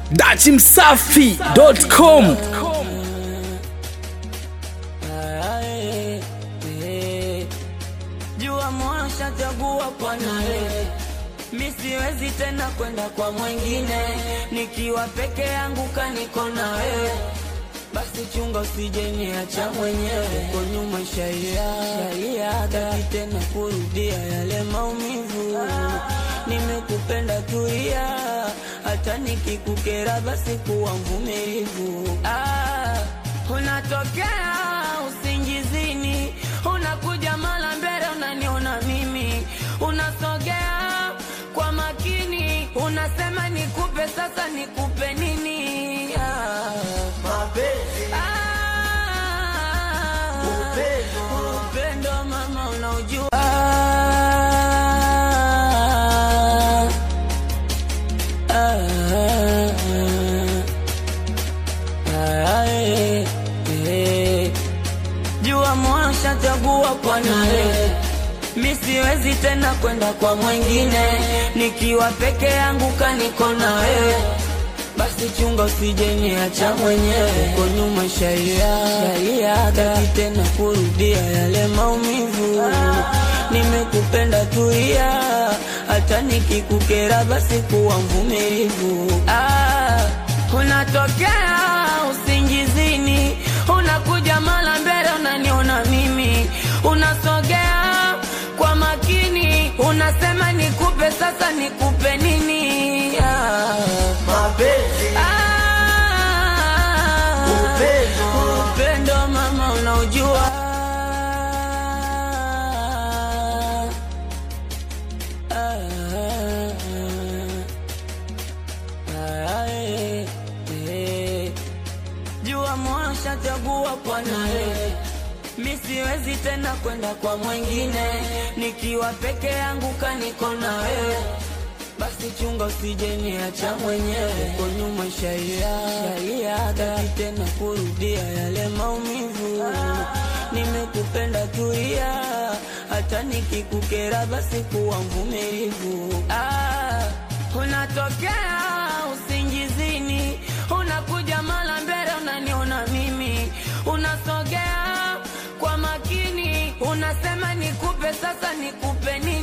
dachimsafi.com jua mwasha chagua kwa naye mi siwezi tena kwenda kwa mwingine nikiwa peke yangu kaniko na wewe basi chunga usijeniacha mwenyewe kwa nyuma shaia shaia taki tena kurudia yale maumivu nimekupenda tulia hata nikikukera basi kuwa mvumilivu ah, unatokea usingizini unakuja mara mbele unaniona mimi unasogea kwa makini unasema nikupe sasa nikupe nini ah. Ah, upendo mama unaujua Ah, ah, eh, eh. jua mwasha chagua kwa naye mi siwezi tena kwenda kwa mwingine nikiwa peke yangu kaniko na wewe basi chunga usijeniacha mwenyewe kwa nyuma shaia shaia taki tena kurudia yale maumivu nimekupenda tulia hata nikikukera basi kuwa mvumilivu ah, unatokea usingizini unakuja mara mbele unaniona mimi unasogea kwa makini unasema nikupe sasa nikupe nini ah. Ah, upendo mama unaujua Ah, ah, eh, eh. jua mwasha chagua kwa naye mi siwezi tena kwenda kwa mwingine nikiwa peke yangu kaniko na wewe basi chunga usijeniacha mwenyewe kwa nyuma shaia shaia taki tena kurudia yale maumivu nimekupenda tulia hata nikikukera basi kuwa mvumilivu ah, unatokea usingizini unakuja mara mbele unaniona mimi unasogea kwa makini unasema nikupe sasa nikupe nini